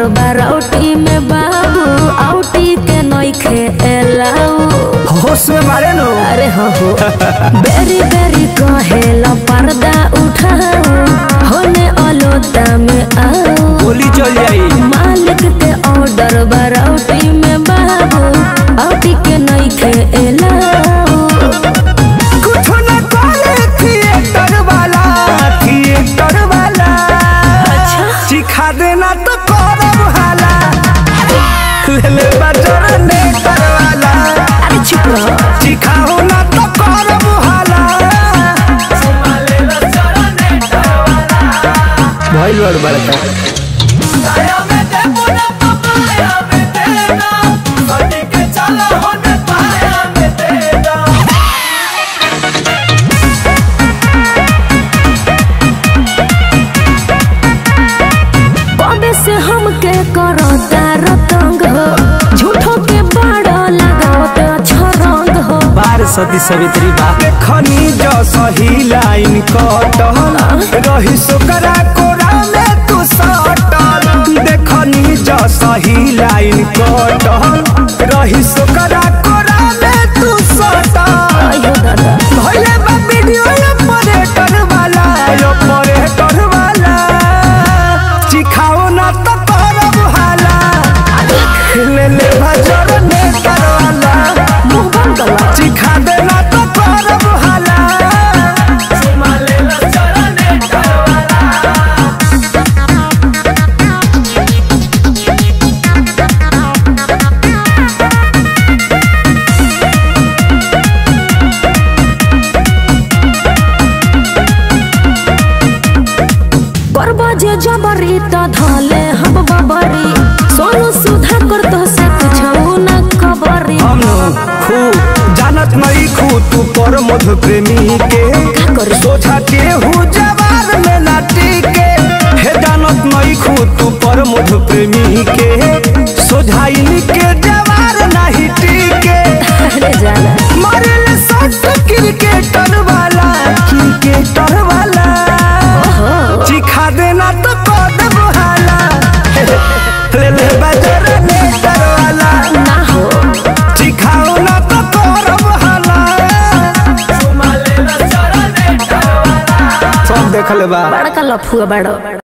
Order बारौटी में बाबू outie के नइखे एलाऊ होश में मारे नो अरे हो हो बेरी बेरी कहेला पर्दा उठाओ होने अलोता में आओ गोली चल जाई मालिक के ऑर्डर बारौटी में बाबू आउटी के नइखे एलाऊ कुछ न करे थिएटर वाला थिएटर वाला अच्छा सिखा देना तो करब हाला ले ले बजर ने करवाला अरे चुप रहो सिखाओ ना तो करब हाला भइल बड़ बड़का कबे से हमके करता रतंग हो झूठो के बड़ा लगावत अच्छा रंग हो बार सती सवित्री बा खनी जो सही लाइन कटल रही सोकरा कोरा में तू सटल देखनी जो सही लाइन कटल रही सोकरा कोरा में तू सटल अयो दादा भइले बा वीडियो ऑपरेटर वाला ऑपरेटर वाला सिखाओ ना तो करब हाला ले ले भजर ने करवाला मुंह बंद कर ला। सिखा देना तो करब हाला करबा जे जबरी त धले हम बबरी सोनू सुधा कर तो से कुछ न खबरी हम खू जानत नहीं खू तू पर मधु प्रेमी के का करी? सोचा के हूँ जवार में नाटी के हे जानत नहीं खू तू पर मधु प्रेमी के सोझाई के जवार नहीं टीके अरे जाना मारे ले सट क्रिकेटर वाला क्रिकेटर वाला ओहो सिखा देना तो कदम हाला ले ले बजर ने वाला ना हो सिखाओ ना तो करब हाला सब देखल बा बड़का लफुआ बड़ो